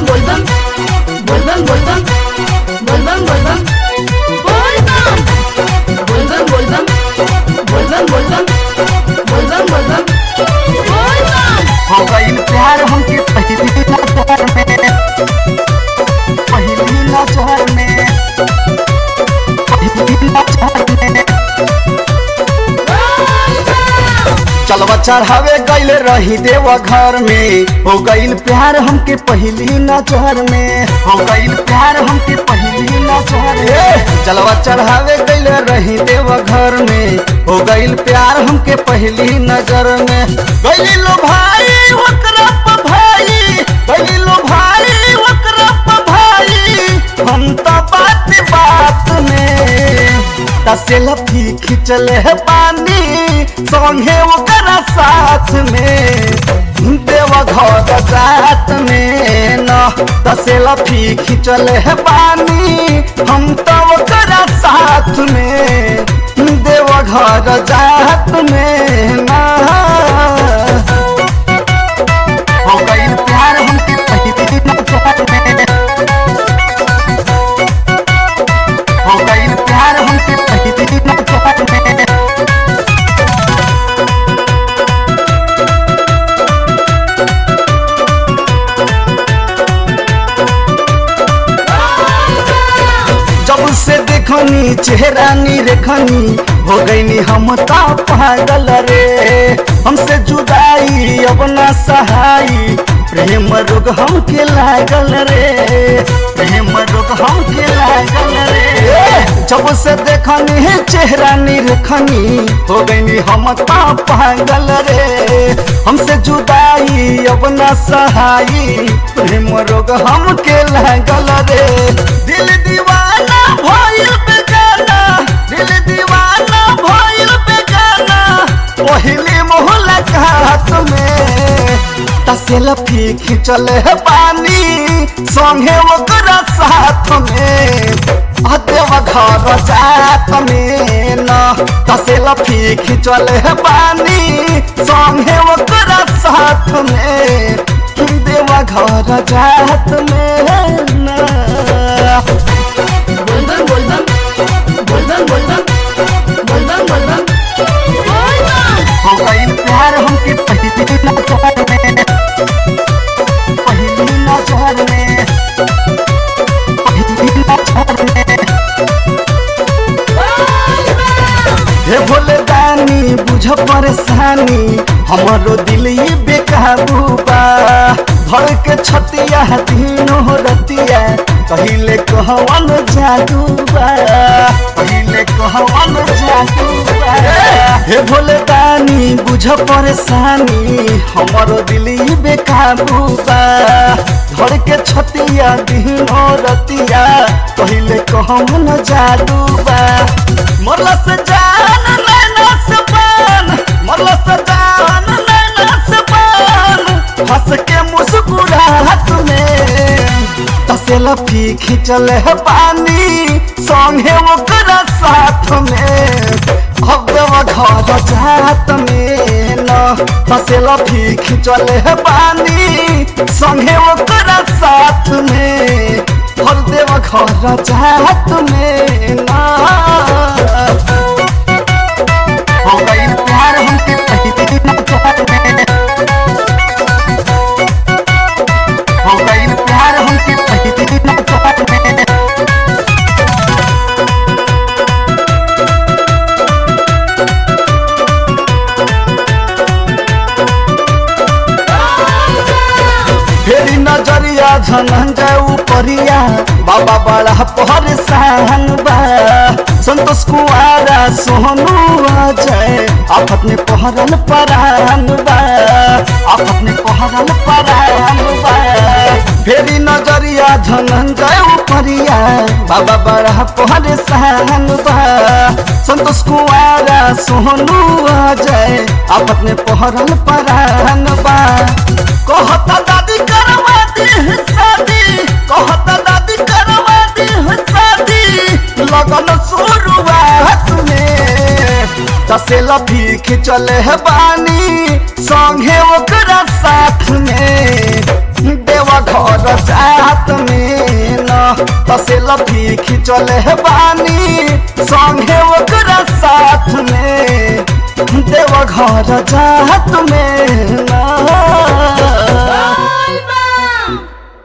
बोलबम बोलबम बोलबम बोलबम बोलबम बोलबम बोलबम बोलबम बोलबम बोलबम बोलबम बोलबम बोलबम हो गईल प्यार हमके पहली नजर में पहली नजर में पहली नजर में चलवा चढ़ावे गईल रही देव घर में हो गईल प्यार हमके पहली नजर में हो गईल प्यार हमके पहली नजर में चलवा चढ़ावे गईल रही देव घर में हो गईल प्यार हमके पहली नजर में गईल लो भाई ओकरा प भाई गईल लो भाई ओकरा प भाई हम तो बात बात में तसेल्फी खिंचल है पानी संगे ओकरा साथ में देव घर जात में न तसेल्फी खिंचल है पानी हम तो ओकरा साथ में देव घर जात में न हो गई प्यार हमके पहली नजर में हो गई प्यार हमके पहली नजर में जब से देखनी चेहरा नी रेखनी हो गईनी हम ता पागल रे हमसे जुदाई अब ना सहाई प्रेम रोग हमके लागल रे प्रेम रोग हमके लागल रे जब से देखनी चेहरा नी रेखनी हो गईनी हम ता पागल रे हमसे जुदाई अब ना सहाई प्रेम रोग हमके लागल रे दिल दीवाना भइल बेगाना दिल दीवाना भइल बेगाना पहली मुलाकात में तसेल्फी खिंचल है पानी संगे ओकरा साथ में देव घर जात में न तसेल्फी खिंचल है पानी संगे ओकरा साथ में देव घर जात में न बोलबम बोलबम बोलबम बोलबम बोलबम बोलबम बोलबम हो गई प्यार हमके पहली नजर में पहली नजर में पहली नजर में हे भोले दानी बुझ परेशानी हमारो दिल ये बेकाबू बा धड़ के छतिया तीनों रतिया पहिले कहवन जादू बा पहिले कहवन जादू बा हे भोले दानी बुझ परेशानी हमारो दिल ये बेकाबू बा धड़ के छतिया तीनों रतिया पहिले कहवन जादू बा मरला से जान नैना से पान मरला से जान नैना से पान हंस के मुस्कुराहट में तसेल्फी खिंचल है पानी संगे ओकरा साथ में अब देव घर जात में न तसेल्फी खिंचल है पानी संगे ओकरा साथ में और देव घर जात में न हो गई प्यार हमके पहली नजर में हो गई प्यार हमके पहली नजर में फेरी नजरिया धनंजय उपरिया बाबा बड़ा परेशान बा संतोष कुआरा सोनू अजय आफत में पहरल परान बा आफत में पहरल परान बा फेरी नजरिया धनंजय उपरिया बाबा बड़ा परेशान बा संतोष कुआरा सोनू अजय आफत में पहरल परान बा कहता दादी करवा दी है शादी कहता दादी करवा दी है शादी लगन शुरुआत में तसेल्फी खिंचल है बानी संगे ओकरा साथ में देवा घर जा तसे लफी खिंचले है बानी संगे ओकरा साथ में देव घर जात में ना